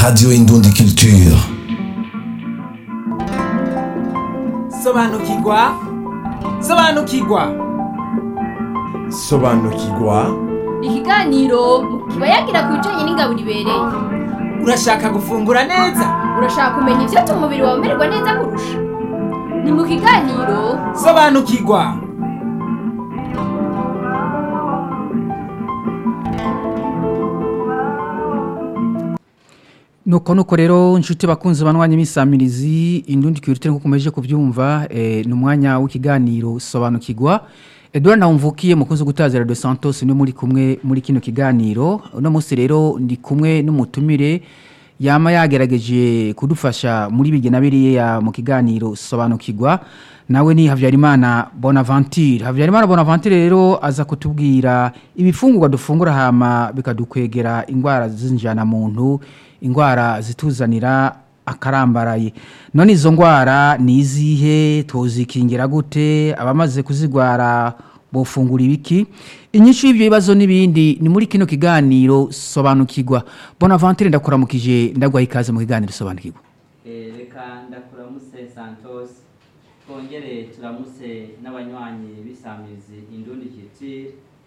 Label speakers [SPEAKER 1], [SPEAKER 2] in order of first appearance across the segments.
[SPEAKER 1] Radio Indundi Culture.
[SPEAKER 2] sobanukirwa sobanukirwa
[SPEAKER 3] sobanukirwa
[SPEAKER 4] ikiganiro kiba yagira ku bijyanye n'ingabo ibereye
[SPEAKER 2] urashaka gufungura neza
[SPEAKER 4] urashaka kumenya ibyatuma umubiri wawe umererwa neza kurusha ni mu kiganiro
[SPEAKER 2] sobanukirwa
[SPEAKER 5] nuko nuko rero inshuti bakunze banwanya imisamirizi indundi kirute nkuko mumeje kubyumva eh, ni umwanya w'ikiganiro sobanukirwa Edouard Nawumvukiye mukunzi gutazira de Santos ni muri kumwe muri kino kiganiro uno munsi rero ndi kumwe n'umutumire yama yagerageje kudufasha muri bigena biriya mu kiganiro sobanukirwa nawe ni Havyarimana Bonaventure Havyarimana Bonaventure rero aza kutubwira ibifungurwa dufungura hama bikadukwegera ingwara zinjana muntu ingwara zituzanira akarambaraye none izo ngwara ni izihe tuzikingira gute abamaze kuzigwara bofungura ibiki inyinshi y'ibyo bibazo n'ibindi ni muri kino kiganiro sobanukirwa bonaventure ndakuramukije ndagwaha ikaze mu kiganiro sobanukirwa
[SPEAKER 6] Eh, reka ndakuramuse santos twongere turamuse n'abanywanyi b'isamizi indundi kiti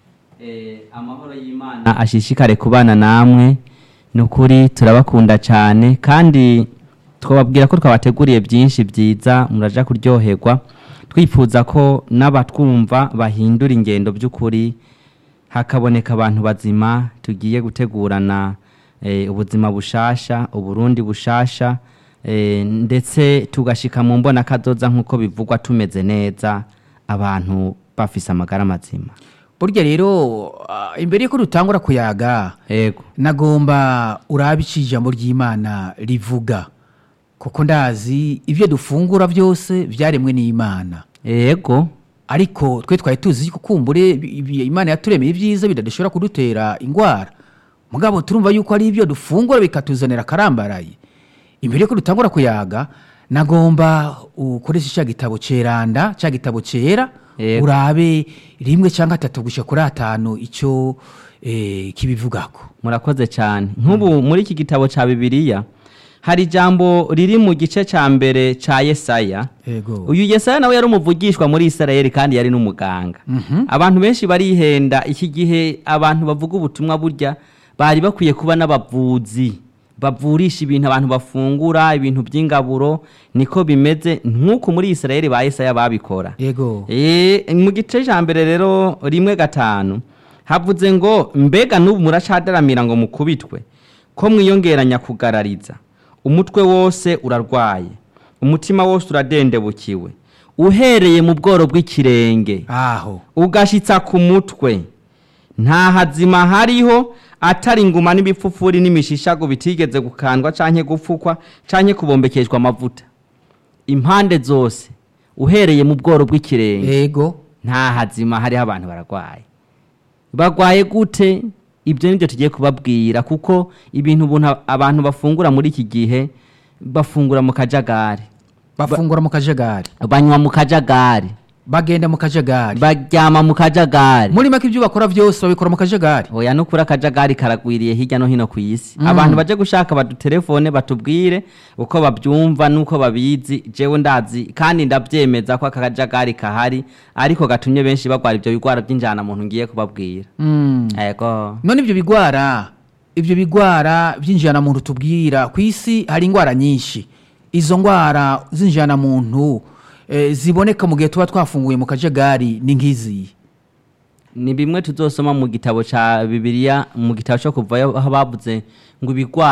[SPEAKER 6] eh, amahoro y'imana ashishikare kubana namwe ni ukuri turabakunda cyane kandi twababwira ko twabateguriye byinshi byiza muraja kuryoherwa twifuza ko n'abatwumva bahindura ingendo by'ukuri hakaboneka abantu bazima tugiye gutegurana eh, ubuzima bushasha uburundi bushasha eh, ndetse tugashika mu mbona kazoza nk'uko bivugwa tumeze neza abantu bafise amagara mazima
[SPEAKER 5] burya rero ah, imbere yuko dutangura kuyaga
[SPEAKER 6] yego
[SPEAKER 5] nagomba urabe icyo ijambo ry'imana rivuga kuko ndazi ibyo dufungura byose byaremwe n'imana
[SPEAKER 6] yego
[SPEAKER 5] ariko twe twari tuzi ko kumbure ibi- imana yaturemeye ibyiza bidashobora kudutera indwara mugabo turumva yuko ari ibyo dufungura bikatuzanira akarambaraye imbere yuko dutangura kuyaga nagomba ukoresha cya gitabo ceranda cya gitabo cyera
[SPEAKER 6] Yego.
[SPEAKER 5] urabe rimwe cyangwa atatu gushyira kuri atanu icyo eh, kibivugako
[SPEAKER 6] murakoze cyane nk'ubu muri iki gitabo cya bibiliya hari ijambo riri mu gice cya mbere cya yesaya
[SPEAKER 5] Yego.
[SPEAKER 6] uyu yesaya nawe yari umuvugishwa muri isirayeli kandi yari n'umuganga abantu benshi barihenda iki gihe abantu bavuga ubutumwa burya bari bakwiye kuba n'abavuzi bavurisha ibintu abantu bafungura ibintu by'ingaburo niko bimeze nk'uko muri isirayeli ba yesaya babikora
[SPEAKER 5] yego
[SPEAKER 6] Eh, mu gice cya mbere rero rimwe gatanu havuze ngo mbega n'ubu muracadaramira ngo mukubitwe ko mwiyongeranya kugarariza umutwe wose urarwaye umutima wose uradendebukiwe uhereye mu bworo bw'ikirenge
[SPEAKER 5] aho
[SPEAKER 6] ugashitsa ku mutwe nta hazima hariho atari inguma n'ibipfupfuri n'imishishago bitigeze gukandwa canke gupfukwa canke kubombekeshwa amavuta impande zose uhereye mu bworo bw'ikirenge
[SPEAKER 5] yego
[SPEAKER 6] nta hazima hariho abantu baragwaye bagwaye gute ibyo nibyo tugiye kubabwira kuko ibintu ubuntu abantu bafungura muri iki gihe bafungura mu kajagari
[SPEAKER 5] bafungura mu kajagari
[SPEAKER 6] banywa mu kajagari
[SPEAKER 5] bagenda mu kajagari
[SPEAKER 6] baryama mu kajagari
[SPEAKER 5] muri make ibyo bakora byose babikora mu kajagari
[SPEAKER 6] oya nukuri akajagari karagwiriye hirya no hino ku isi abantu baje gushaka badutelefone batubwire uko babyumva n'uko babizi jewe ndazi kandi ndabyemeza ko aka kajagari kahari ariko gatumye benshi bagwara ibyo bigwara by'injana muntu ngiye kubabwira
[SPEAKER 5] Mm.
[SPEAKER 6] ego
[SPEAKER 5] none ibyo bigwara ibyo bigwara by'injyana muntu tubwira ku isi hari indwara nyinshi izo ndwara z'injyana muntu eh, ziboneka mu gihe tuba twafunguye mu kajagari ni nk'izi
[SPEAKER 6] ni bimwe tuzosoma mu gitabo ca bibiliya mu gitabo cyo kuvayo aho bavuze ngo ibigwara